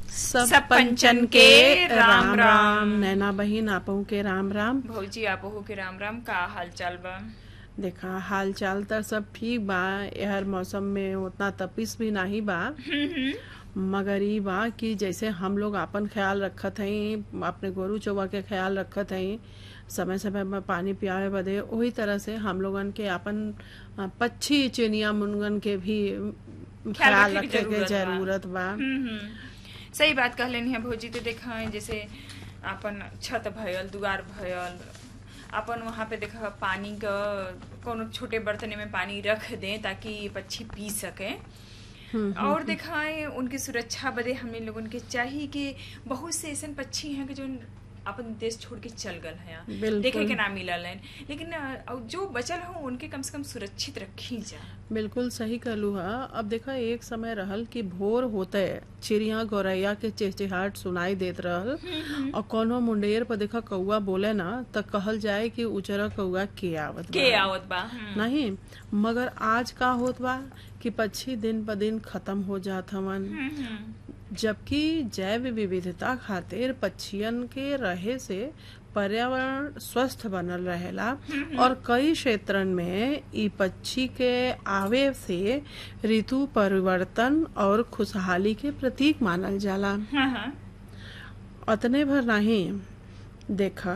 सब सब पंचन के राम राम राम नैना बहिन आपहू के राम राम भौजी आपहू के राम राम का हाल चाल बा देखा हाल चाल त सब ठीक बा एहर मौसम में उतना तपिस भी नाही बा मगर ई बा कि जैसे हम लोग आपन ख्याल रखत हई अपने गोरू चौवा के ख्याल रखत हई समय समय में पानी पियावे बदे वही तरह से हम लोगन के आपन अ, पक्षी चिड़िया मुनगन के भी ख्याल रखे के रखे के जरूरत बा। जरूरत बा हम्म, हम्म। सही बात कहलेनी है भौजी तो देखा है जैसे अपन छत भयल दुआर भयल अपन वहाँ पे देखा पानी का कोनो छोटे बर्तन में पानी रख दें ताकि पक्षी पी सके और देखा है उनकी सुरक्षा बदे हमें लोगन के चाहिए कि बहुत से ऐसे पक्षी हैं कि जो अपन देश छोड़ के चल गल हैं बिल्कुल। देखे के ना मिलल हैं लेकिन अ, जो बचल हो उनके कम से कम सुरक्षित रखी जा बिल्कुल सही कहलू हा अब देखा एक समय रहल कि भोर होते चिड़िया गौरैया के चहचहाट सुनाई देत रहल और कोनो मुंडेर पर देखा कौआ बोले ना त कहल जाए कि उचरा कौआ के आवत बा। के आवत बा हम्म। नहीं मगर आज का होत बा कि पक्षी दिन ब दिन खत्म हो जात हवन हम्म, हम्म। जबकि जैव विविधता खातिर पक्षियन के रहे से पर्यावरण स्वस्थ बनल रहेला और कई क्षेत्रन में ई पक्षी के आवे से ऋतु परिवर्तन और खुशहाली के प्रतीक मानल जाला हाँ हाँ अतने भर नहीं देखा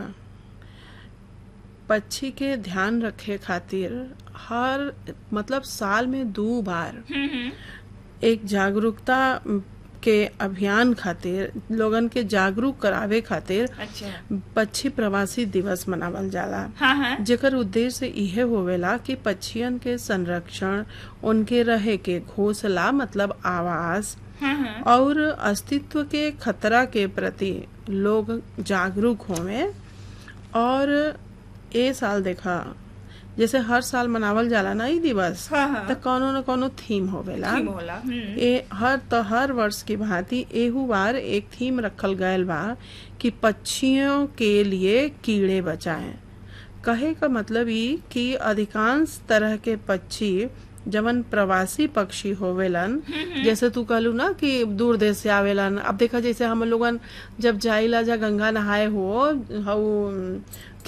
पक्षी के ध्यान रखे खातिर हर मतलब साल में दो बार हम्म, हम्म। एक जागरूकता के अभियान खातिर लोगन के जागरूक करावे खातिर अच्छा पक्षी प्रवासी दिवस मनावल जाला हाँ हाँ जेकर उद्देश्य इहे होवेला कि पक्षियन के संरक्षण उनके रहे के घोंसला मतलब आवास हाँ हाँ और अस्तित्व के खतरा के प्रति लोग जागरूक होवे और ए साल देखा जैसे हर साल मनावल जाला ना ई दिवस हाँ, हाँ। त कोनो न कोनो थीम होवेला थीम होला हम्म। ए हर तो हर वर्ष की भांति एहू बार एक थीम रखल गयल बा कि पक्षियों के लिए कीड़े बचाएं कहे का मतलब ई कि अधिकांश तरह के पक्षी जवन प्रवासी पक्षी होवेलन जैसे तू कहलू ना कि दूर देश से आवेलन अब देखा जैसे हम लोगन जब जाइला जा गंगा नहाए हो हऊ